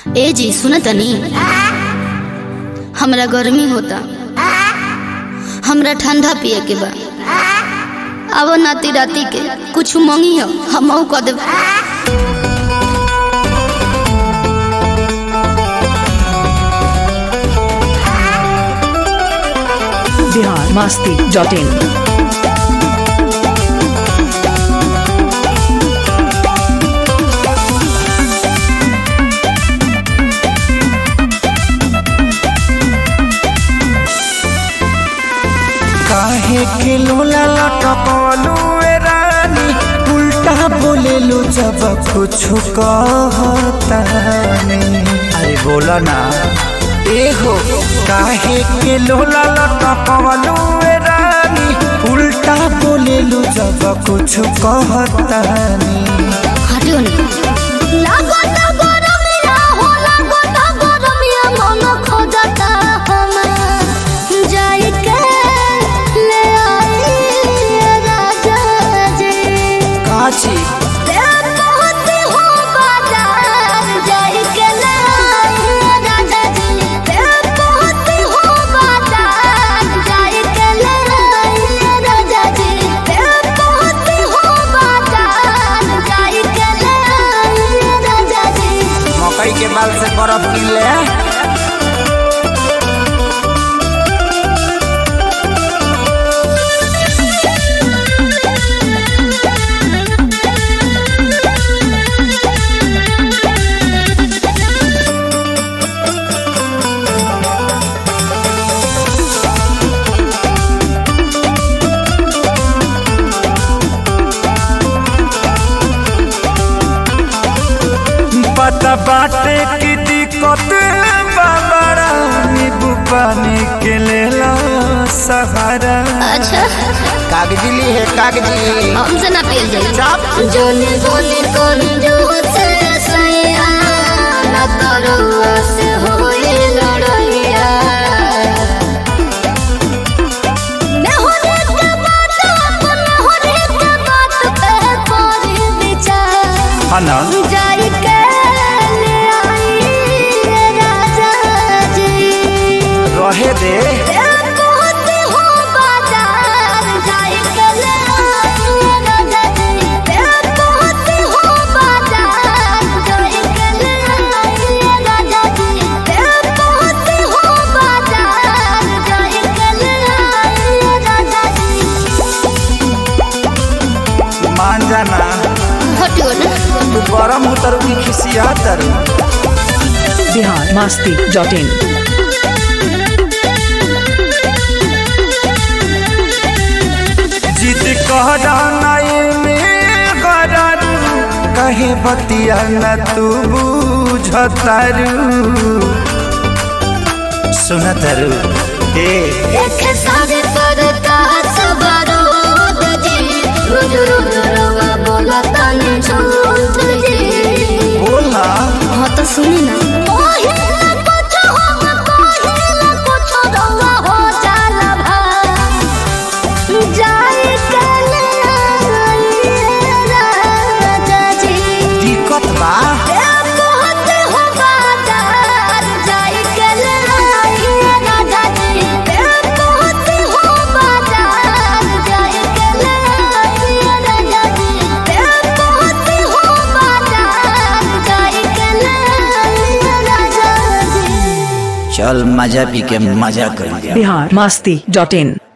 ए जी सुन तनी हमरा गर्मी होता हमरा ठंडा पिए के बा अब नाती राती के कुछ मंगी हो हम कह देब बिहार मस्ती डॉट इन काहे के लोला लटकलू ए रानी उल्टा बोलेलू जब कुछ कहतानी अरे बोला ना ए हो काहे के लोला लटकलू ए रानी उल्टा बोलेलू जब कुछ कहतानी हटियो ना काची मकई के बाल से बर्फ गिर ले पता बाटे की दिक्कत बाबरा नींबू पानी के लेला सहारा अच्छा कागजी ली है कागजी हमसे ना पियल जाई जोनी बोली कोन जो से सैया ना तरुआ से होई लड़ैया मैं होने के बात अपन होने के बात पे कोरी विचार हाँ ना जाई के ले आई रे राजा जी रहे दे मान जाना तू गरम उतरू की खिसिया तरू बिहार मस्ती डॉट इन जिद कहरा नाई में गरारू कहे बतिया न तू बुझतारू सुनतरू ए बोला हाँ तो सुनी ना दिक्कत बा चल मजा पी के मजा कर लिया बिहार मस्ती डॉट इन